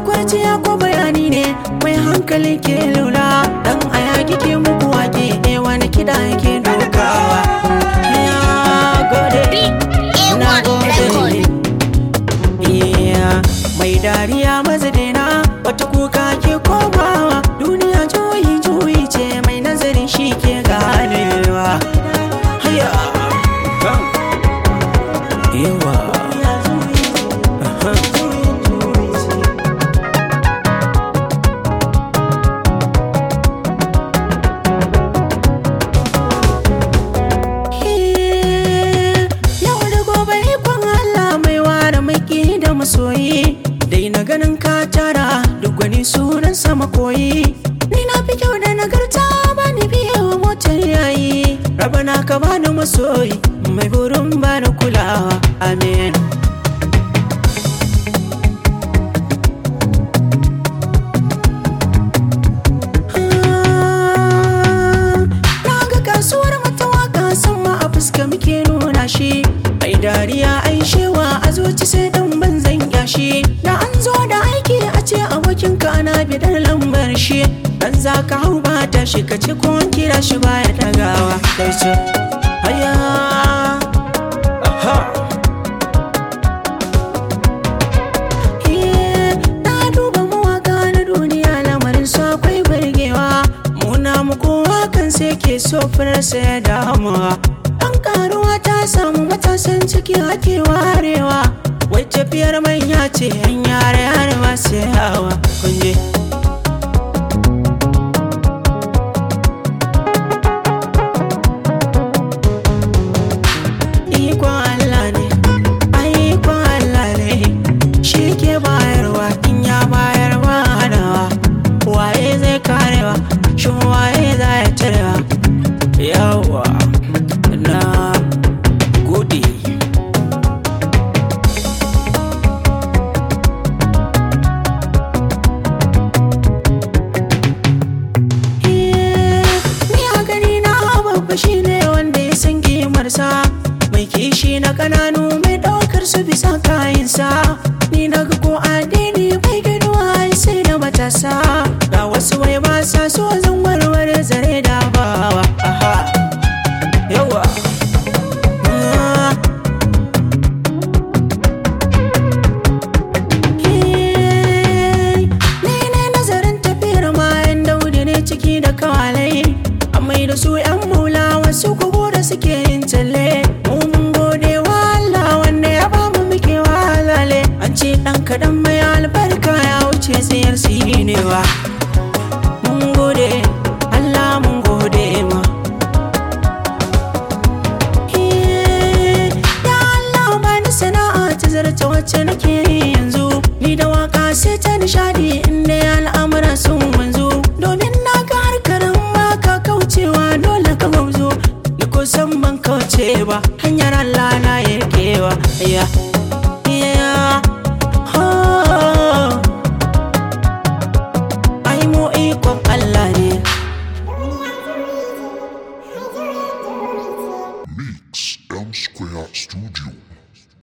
kwarciya ko bayani ne mai hankali ke lura dan aya kike muku wake ne wani kida yake dokawa ya gode na gode iya mai dariya mazadina wata kuka ke komawa duniya juyi juyi ce mai nazari shi ke ganewa haya yawa Yau da gobe ikon Allah mai ware maki da masoyi Dai na ganin ka tara duk wani sunan sama koyi Ni na fi kyau da nagarta ba ni biye wa motar yayi Rabana ka bani masoyi mai burin bani kulawa Amen Na ga kasuwar matawaka sama a fuska muke nuna shi Ai dariya ai shewa a zuci sai dan banzan yashi Da an zo da aiki a ce abokinka ana bidar lambar shi Dan za ka hau ba ta shi ka ci ko an kira shi baya dagawa Kai ce haya Aha Iye, na duba mawaka na duniya lamarin su akwai burgewa muna muku wakan sai ke so sa ya damuwa an karuwa ta samu matasan ciki ake warewa wai tafiyar manya ce yan yare yare masu yawa kunje ikon Allah ne ai ikon Allah ne shi ke bayarwa in ya bayar ba hanawa waye zai karewa shin waye za ya tarewa yawa na gode Ni a gani na babba shi ne wanda ya san kimarsa Mai kishi na kananu mai ɗaukar su bisa kayansa Ni na ga ko addini bai ginuwa ai sai da matasa Da wasu wai ba sa so zan warware zare da bawa Aha Yawa Ah. Ni ne nazarin tafiyar mayan daudi ne ciki da kawalai Amai da su yan maula wasu kugu da suke yin talle Mu mun gode wa Allah wanda ya ba mu muke walale An ce ɗan kaɗan mai albarka ya wuce tsayar sinewa Mun gode Allah mun gode ma Ya Allah bani sana'a ta zarta wacce nake yi yanzu Ni da waka sai ta nishadi inda ya al'amura sun wanzu Domin na ga harkarin baka kaucewa dole ka gauzo Ni kusan ban kauce ba hanyar Allah na yarkewa Ya